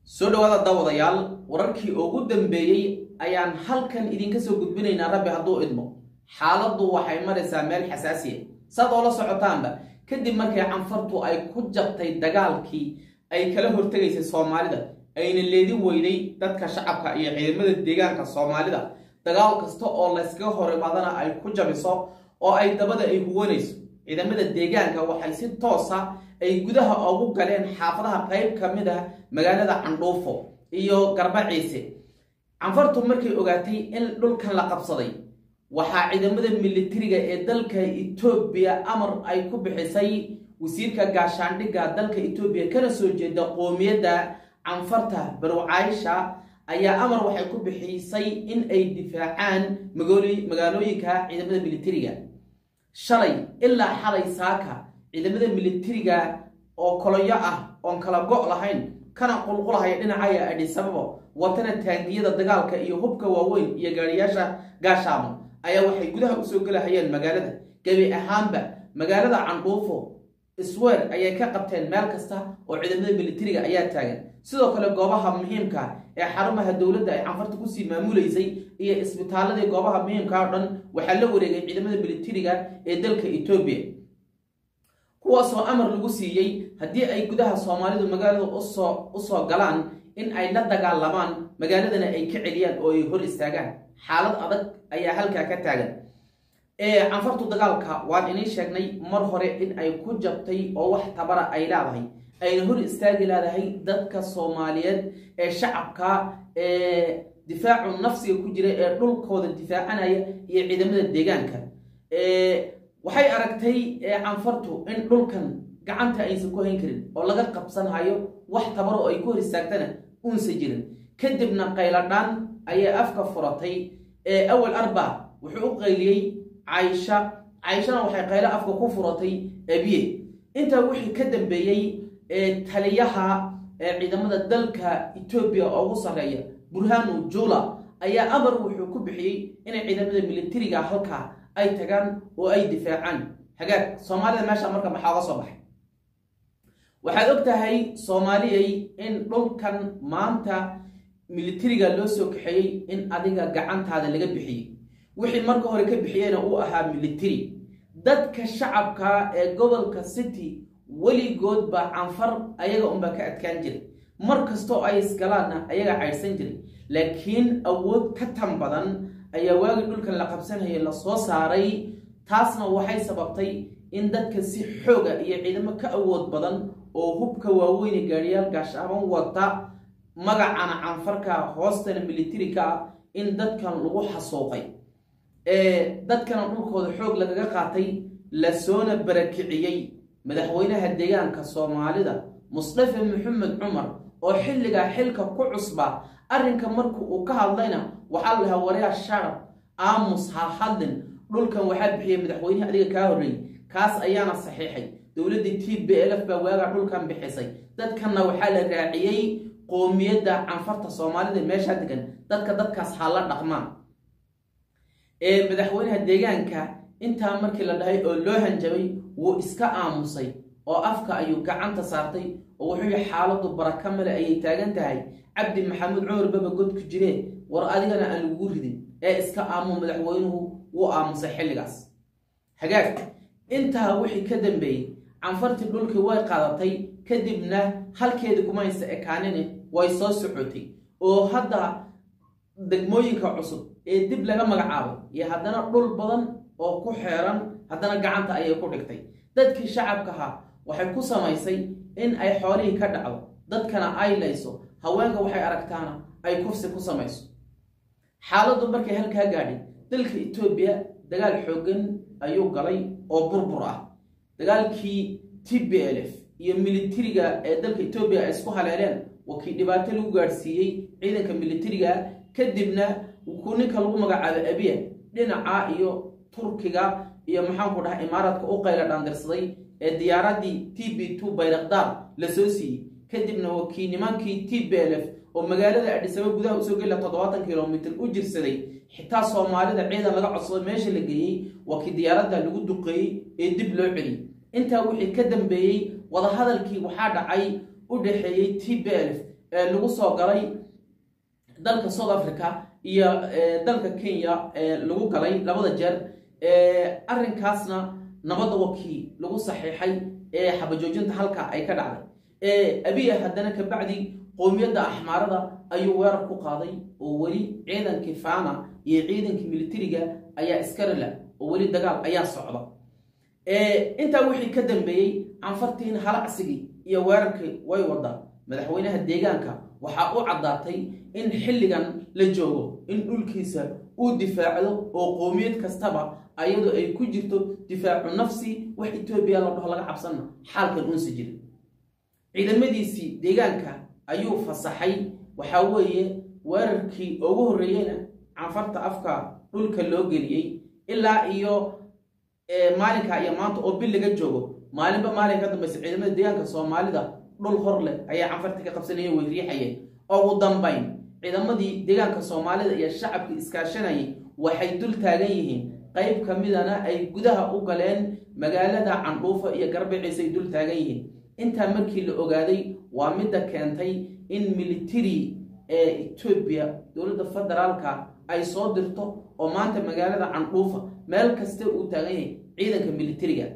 soo dhawaada daawadayaal wararkii ugu dambeeyey ayaan halkan idinka soo gudbinaynaa rabbi hadduu idmo xaaladdu waxay maraysaa meel xasaasiya saad oo la socotaanba kadib markay canfartu ay ku jabtay dagaalkii ay kala hortegaysay soomaalida ayna leedin weyday dadka shacabka iyo ciidamada deegaanka soomaalida dagaal kasta oo layskaga hor imaadana ay ku jabiso oo ay dabada ay huwanayso ciidamada deegaanka waxay si toosa ay gudaha ugu galeen xaafadaha qayb ka mid ah magaalada candhuufo iyo garbaciise canfartu markay ogaatay in dhulkan la qabsaday waxaa ciidamada militariga ee dalka etoobiya amar ay ku bixisay wasiirka gaashaandhigga dalka etoobiya kana soo jeeda qoomiyadda canfarta barwcaysha ayaa amar waxay ku bixisay in ay difaacaan magaalooyinka ciidamada militariga shalay ilaa xalay saaka ciidamada militariga oo koloyo ah oon kala go' lahayn kana qulqulahaya dhinacaya adhisababo watana taangiyada dagaalka iyo hubka waaweyn iyo gaariyaasha gaashaamo ayaa waxay gudaha usoo gelahayeen magaalada gebi ahaanba magaalada candhuufo isweer ayay ka qabteen meel kasta oo ciidamada militariga ayaa taagan sidoo kale goobaha muhiimka ee xarumaha dowladda ay canfarta kusii maamulaysay iyo isbitaaladii goobaha muhiimka o dhan waxaa la wareegay ciidamada militariga ee dalka etoobiya kuwaasoo amar lagu siiyey haddii ay gudaha soomaalidu magaalada usoo usoo galaan in ay la dagaalamaan magaaladana ay ka celiyaan oo ay hor istaagaan xaalad adag ayaa halkaa ka taagan canfartu dagaalka waan inii sheegnay mar hore in ay ku jabtay oo wax tabara ay leedahay ayna hor istaagi leedahay dadka soomaaliyeed ee shacabka ee difaacu nafsiga ku jira ee dhulkooda difaacanaya iyo ciidamada deegaanka waxay aragtay canfartu in dhulkan gacanta aysan ku hayn karin oo laga qabsanhayo wax tabaro oo ay ku hor istaagtana uunsa jirin kadibna qayladhaan ayay afka furatay awal arba wuxuu u qayliyey caysha cayshana waxay qaylo afka ku furatay abiye intaa wixii ka dambeeyey taliyaha ciidamada dalka etoobiya oo ugu sarreeya burhanu jula ayaa amar wuxuu ku bixiyey inay ciidamada militariga halkaa ay tagaan oo ay difaacaan hagaag soomaalida meesha marka maxaa oga soo baxay waxaad og tahay soomaaliyay in dhulkan maanta militariga loo soo kaxeeyey in adiga gacantaada laga bixiyey wixii marka hore ka bixiyeyna uu ahaa military dadka shacabka ee gobolka city weligoodba canfar ayaga unbaa ka adkaan jiray mar kastoo ay isgalaanna ayaga caydhsan jiray laakiin awood ka tan badan ayaa waagii dhulkan la qabsanayay la soo saaray taasna waxay sababtay in dadka si xooga iyo ciidamo ka awood badan oo hubka waaweyne gaadhiyaal gaashaaban wata magacana canfarka hoostana militari-ka ah in dadkan lagu xasuuqay dadkana dhulkooda xoog lagaga qaatay lasoona barakiciyey madaxweynaha deegaanka soomaalida musdafe maxamed cumar oo xilligaa xilka ku cusba arrinka marka uu ka hadlayna waxaa la dhahaa waryaa sharab aamus ha hadlin dhulkan waxaa bixiyay madaxweynehi adiga kaa horreeyey kaas ayaana saxiixay dowladdii t b lf baa waagaa dhulkan bixisay dadkanna waxaa la raaciyey qoomiyadda canfarta soomaalida meeshaa degan dadka dadkaas ha la dhaqmaan ee madaxweynaha deegaanka intaa markii la dhahay oo loo hanjabay wuu iska aamusay oo afka ayuu gacanta saartay oo wuxuu yihi xaaladdu baraka male ayay taagan tahay cabdi maxamuud cumar baba godku jiree war adigana aan lagugu ridin ee iska aamu madaxweynuhu wuu aamusay xilligaas hagaag intaa wixii ka dambeeyey canfartii dhulkii way qaadatay kadibna halkeedii kumaysa ekaanine way soo socotay oo hadda degmooyinka cusub ee dib laga magacaabay iyo haddana dhul badan oo ku xeeran haddana gacanta ayay ku dhigtay dadkii shacabkaha waxay ku samaysay in ay xoolihii ka dhacdo dadkana ay layso haweenka waxay aragtaana ay kufsi ku samayso xaaladdu markay halkaa gaadhay dalka etoobiya dagaal xooggan ayuu galay oo burbur ah dagaalkii t b l f iyo militariga ee dalka etoobiya ay isku haleeleen waa kii dhibaato lagu gaadhsiiyey ciidanka militariga kadibna ku ninka lagu magacaabo abiya dhinaca iyo turkiga iyo maxaanku dhaha imaaraadka u qayla dhaandirsaday ee diyaaradii t b two bayraqdaar la soo siiyey kadibna waa kii nimankii t b l f oo magaalada adhisaba gudaha usoo gela toddobaatan kilomitr u jirsaday xitaa soomaalida ciidan laga codsado meesha la geeyey waa kii diyaaradda lagu duqeeyey ee dib loo celiyey intaa wixii ka dambeeyey wadahadalkii waxaa dhacay u dhaxeeyey t b l f ee lagu soo galay dalka south africa iyo dalka kenya ee lagu galay labada jeer arrinkaasna nabadda wakii lagu saxiixay ee xabajoojinta halka ay ka dhacday abiya haddana kabacdi qowmiyadda axmaarada ayuu weerar ku qaaday oo weli ciidankii faana iyo ciidankii militariga ayaa iskarila oo weli dagaal ayaa socda intaa wixii ka dambeeyey canfartiin halacsigii iyo weerarkii way wadaa madaxweynaha deegaanka waxaa u caddaatay in xilligan la joogo in dhulkiisa uu difaacdo oo qowmiyad kastaba ayadoo ay ku jirto difaacu nafsi wax etoobiya la dhaho laga cabsanna xaalkan uunsi jirin ciidamadiisii deegaanka ayuu fasaxay waxaa weeye weerarkii ugu horreeyeyna canfarta afka dhulka loo geliyey ilaa iyo maalinka iyo maanta oo bil laga joogo maalinba maalin ka dambaysa ciidamada deegaanka soomaalida dhul hor leh ayaa canfarta ka qabsanaya way riixayeen ugu dambayn ciidamadii deegaanka soomaalida iyo shacabkii iskaashanayay waxay dul taagan yihiin qayb ka midana ay gudaha u galeen magaalada candhuufa iyo garbiciisa ay dul taagan yihiin intaa markii la ogaaday waa midda keentay in military ee etoobiya dowladda federaalka ay soo dirto oo maanta magaalada candhuufa meel kasta uu taagan yahay ciidanka militariga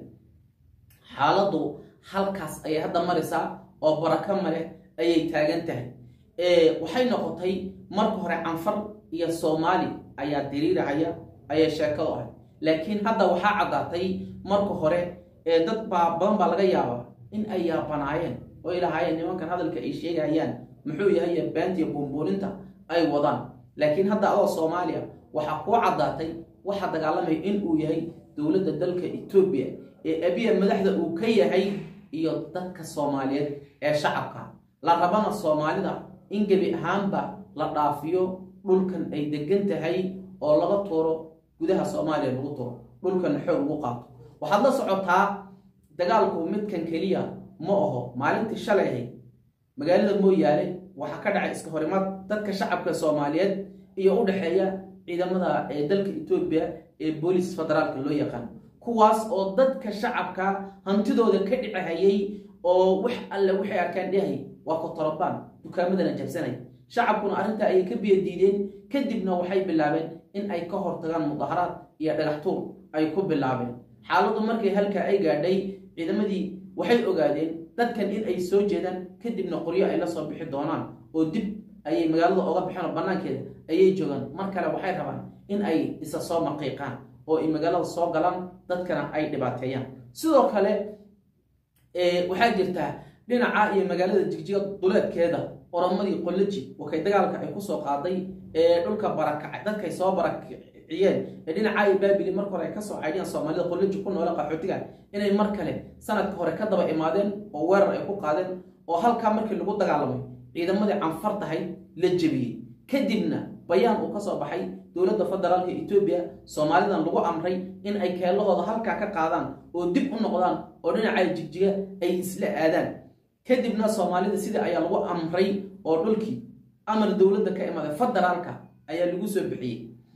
xaaladdu halkaas ayay hadda maraysaa oo barako male ayay taagan tahay waxay noqotay marka hore canfar iyo soomaali ayaa diriirahaya ayay sheekadu ahay laakiin hadda waxaa caddaatay marka hore dad baa badan baa laga yaabaa in ay yaabanaayeen oo ay lahaayeen nimankan hadalka ay sheegayaan muxuu yahay beentiya buunbuuninta ay wadaan laakiin hadda adoo soomaaliya waxaa kuu caddaatay waxaa dagaalamaya in uu yahay dowladda dalka etoobiya ee abiya madaxda uu ka yahay iyo dadka soomaaliyeed ee shacabka la rabana soomaalida in gebi ahaanba la dhaafiyo dhulkan ay degan tahay oo laga tuuro gudaha soomaaliya lagu tuuro dhulkanna xoog lagu qaato waxaad la socotaa dagaalku midkan keliya ma aho maalintii shalay ahayd magaalada mooyaale waxaa ka dhacay iska horimaad dadka shacabka soomaaliyeed iyo u dhexeeya ciidamada ee dalka etoobiya ee boolis federaalka loo yaqaan kuwaas oo dadka shacabka hantidooda ka dhicahayay oo wax alle waxay arkaan dhahay waa kotorobaan dukaamadana jabsanay shacabkuna arrintaa ayay ka biyo diideen kadibna waxay bilaabeen in ay ka hortagaan mudaharaad iyo dhagaxtuur ay ku bilaabeen xaaladdu markay halkaa ay gaadhay ciidamadii waxay ogaadeen dadkan in ay soo jeedaan kadibna qoryo ay la soo bixi doonaan oo dib ayay magaalada oga baxeen oo bannaankeeda ayay joogaan mar kale waxay rabaan in ay isa soo maqiiqaan oo ay magaalada soo galaan dadkana ay dhibaateeyaan sidoo kale waxaa jirtaa dhinaca iyo magaalada jigjiga duleedkeeda oromadii qolaji wakay dagaalka ay kusoo qaaday ee dhulka barakacay dadkay soo barakiciyeen ee dhinaca iyo baabili marka hore ay kasoo caydhiyaan soomaalida qolaji ku noole qaxootiga inay mar kale sanadka hore ka daba imaadeen oo weerar ay ku qaadeen oo halkaa markii lagu dagaalamay ciidamadii canfartahay la jebiyey kadibna bayaan uu ka soo baxay dowladda federaalka etoobiya soomaalidan lagu amray in ay keelahooda halkaa ka qaadaan oo dib u noqdaan oo dhinacaa jigjiga ay isla aadaan kadibna soomaalida sidii ayaa lagu amray oo dhulkii amar dowladda ka imaaday federaalka ayaa lagu soo bixiyey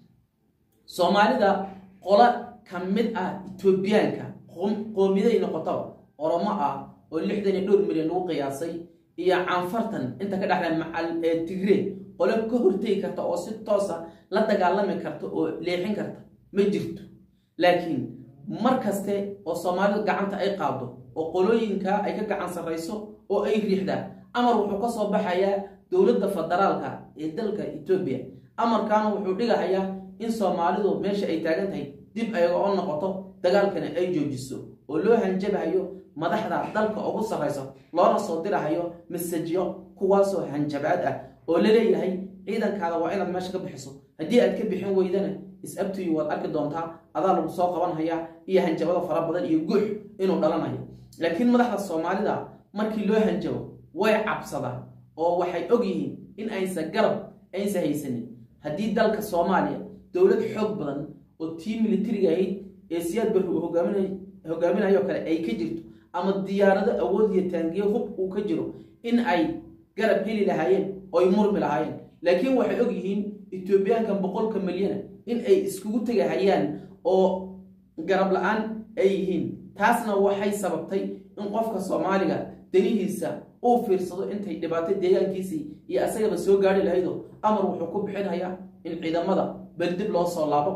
soomaalida qola ka mid ah etoobiyaanka qoomiyaday noqotaba oromo ah oo lixdan iyo dhowr milyan lagu qiyaasay iyo canfartan inta ka dhexla macal ee tigre qolo ka hortegi karta oo si toosa la dagaalami karta oo leexin karta ma jirto laakiin mar kaste oo soomaalidu gacanta ay qaado oo qolooyinka ay ka gacan sarrayso oo ay riixdaan amar wuxuu ka soo baxayaa dowladda federaalka ee dalka etoobiya amarkaana wuxuu dhigahayaa in soomaalidu meesha ay taagan tahay dib ayaga oo noqoto dagaalkana ay joojiso oo loo hanjabahayo madaxda dalka ugu sarraysa loona soo dirahayo masajyo kuwaasoo hanjabaad ah oo la leeyahay ciidankaada waa inaad meesha ka bixiso haddii aad ka bixin weydana is-abtuyi waad arki doontaa adaa lagu soo qabanhayaa iyo hanjabada fara badan iyo guux inuu dhalanayo laakiin madaxda soomaalida markii loo hanjabo way cabsadaan oo waxay og yihiin in aysan garab aysan haysanin haddii dalka soomaaliya dowlad xoog badan oo tii militariga ahayd ee siyaad barri uu hogaaminayo kale ay ka jirto ama diyaarado awood iyo taangiyo hub uu ka jiro in ay garab heli lahaayeen oy murmi lahaayeen laakiin waxay og yihiin etoobiyaankan boqolka milyana in ay iskugu tegahayaan oo garab la-aan ay yihiin taasna waxay sababtay in qofka soomaaliga danihiisa uu fiirsado intay dhibaato deegaankiisii iyo asagaba soo gaari lahaydo amar wuxuu ku bixinayaa in ciidamada beri dib loo soo laabo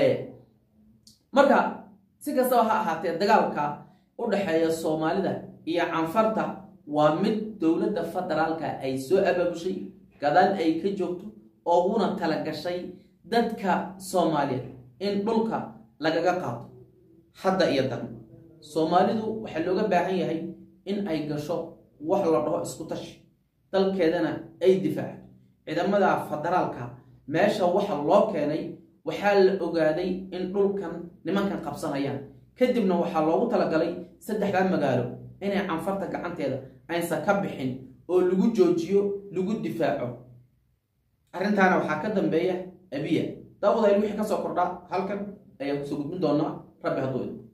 marka si kastaba ha ahaatee dagaalka u dhexeeya soomaalida iyo canfarta waa mid dowladda federaalka ay soo abaabushay gadaal ay ka joogto ooguna tala gashay dadka soomaaliyeed in dhulka lagaga qaado hadda iyo dan soomaalidu waxaa looga baahan yahay in ay gasho wax la dhaho isku tashi dalkeedana ay difaacdo ciidamada federaalka meesha waxa loo keenay waxaa la ogaaday in dhulkan nimankan qabsanayaan kadibna waxaa loogu talagalay saddexdaa magaalo inay canfarta gacanteeda aysan ka bixin oo lagu joojiyo lagu difaaco arrintaana waxaa ka dambeeya abiya daawadaayl wixii ka soo kordhaa halkan ayaan kusoo gudbin doonaa rabbi hadduu